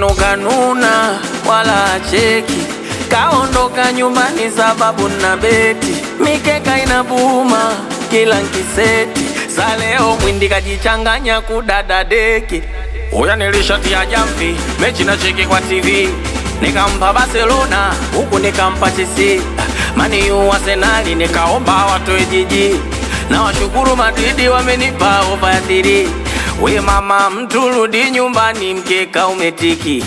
mwenzenu kanuna wala acheki, kaondoka nyumbani sababu na beti, mikeka inabuma kila nkiseti, sa leo mwindi kajichanganya kudada deki. Uya nilishatia jamvi, mechi na cheki kwa TV, nikampa Barcelona huku nikampa Chelsea, mani yu Arsenali nikaomba watoe jiji, na washukuru Madridi wamenipa ofa ya thiri. We mama, mtu rudi nyumbani, mkeka umetiki.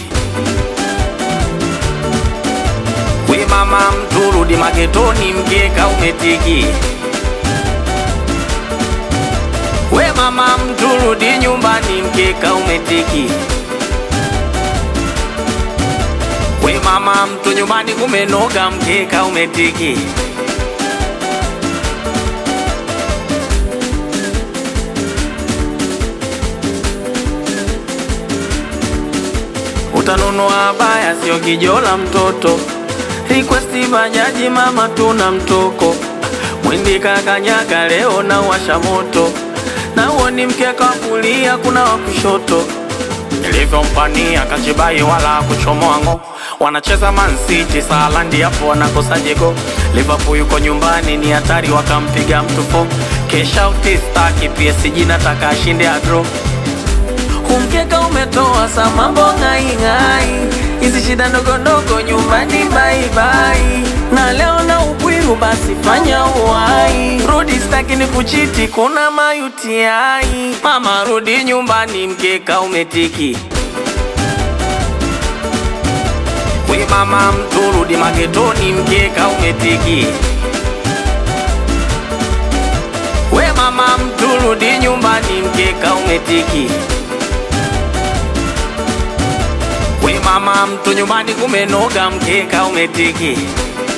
We mama, mtu rudi maketoni, mkeka umetiki. We mama, mtu rudi nyumbani, mkeka umetiki. We mama, mtu nyumbani kumenoga, mkeka umetiki. Utanunua baya, sio kijola mtoto. Request bajaji, mama tuna mtoko. Mwindi kakanyaga leo na washa moto, na uo ni mkeka wa kulia, kuna wa kushoto. Nilivyompania kachibai wala kuchomoa ngo, wanacheza Man City Salandi, hapo wanakosa jego. Liverpool yuko nyumbani, ni hatari, wakampiga mtu fo. Kesha utistaki PSG, nataka ashinde adro Umkeka umetoa sa mambo ng'aing'ai, hizi shida ndogo ndogo nyumbani baibai, na leo na upwiru basi fanya uwai, rudi staki ni kuchiti, kuna mayutiai. Mama rudi nyumbani, mkeka umetiki. We mama mtu rudi magetoni, mkeka umetiki. We mama mtu rudi nyumbani, mkeka umetiki. We mama, mtu nyumbani kumenoga, mkeka umetiki.